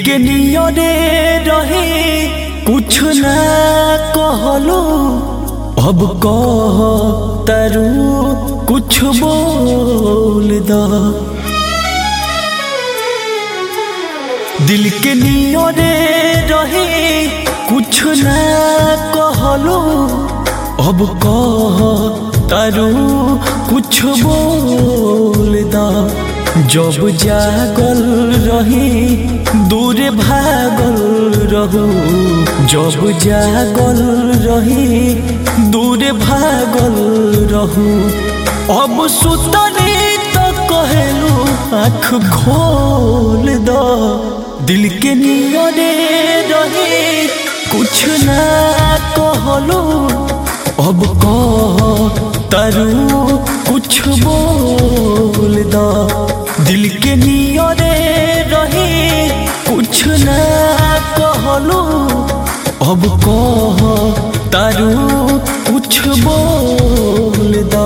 के नियरे रहे कुछ ना कहलो अब कह तरु कुछ बोल द दिल के नियरे रहे कुछ ना कहलो अब कह तरु कुछ बोल द जब जागल रही दूर भागल रहू जब जागल रही दूर भागल रहू अब सुतनी तो कहलू आँख खोल दो दिल के नियरे रहे कुछ ना कहलो अब कह तरु कुछ बोल दो दिल के नियरे रहे कुछ ना कहलो अब कह तरु कुछ बोल दो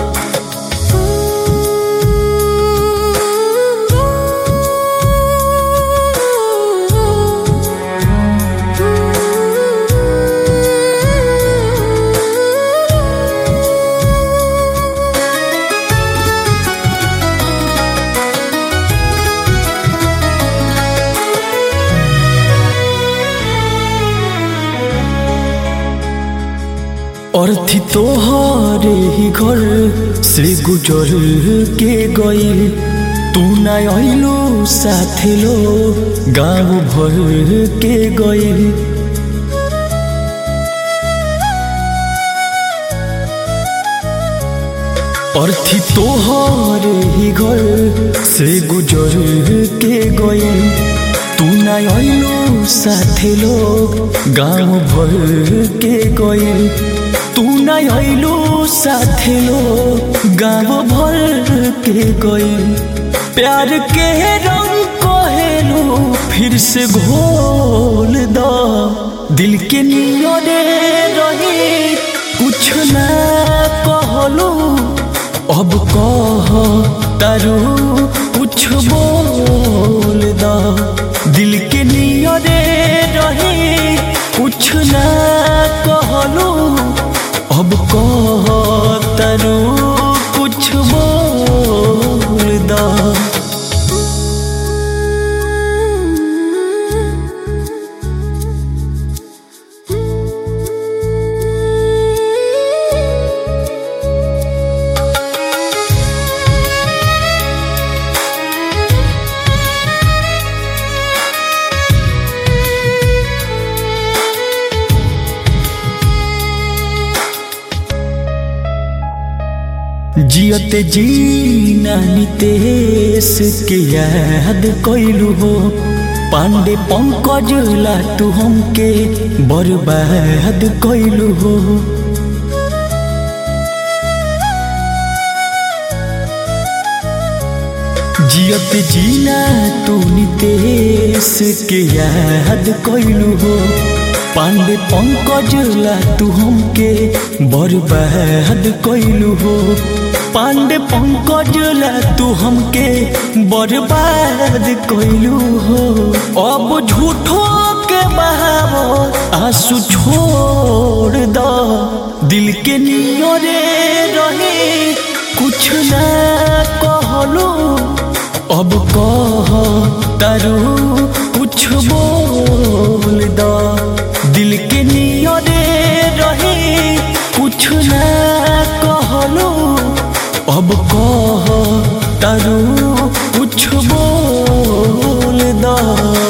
अर्थी तोहरे ही घर से गुजर के गई तू ना अलो साथे लो गाँव भर के गई अर्थी तोहरे ही घर से गुजर के गई तू ना अलो साथे लोग गाँव भर के गई तू ना अलो साथे लोग गाँव भर के गई प्यार के रंग कहेलो फिर से घोल दो दिल के नियरे रही कुछ ना कहलो अब कह तरु कुछ बोल दो दिल के नियरे रहे कुछ ना कहलो अब कह तरु कुछ बोल दो जियत जीना नितेश के याद कैलू हो पांडे पंकज ला तू हमके बर्बाद कैलू हो जियत जीना तू नितेश के याद कैलू हो पांडे पंकज ला तू हमके बर्बाद कैलू हो पांडे पंकज ला तू हमके बर्बाद कैलू हो अब झूठो के बहावो आंसू छोड़ दो दिल के नियरे रहे कुछ ना कहलो अब कह तरु कुछ बोल दो दिल के नियरे रहे कुछ ना कहलो अब कह तरु कुछ बोल दो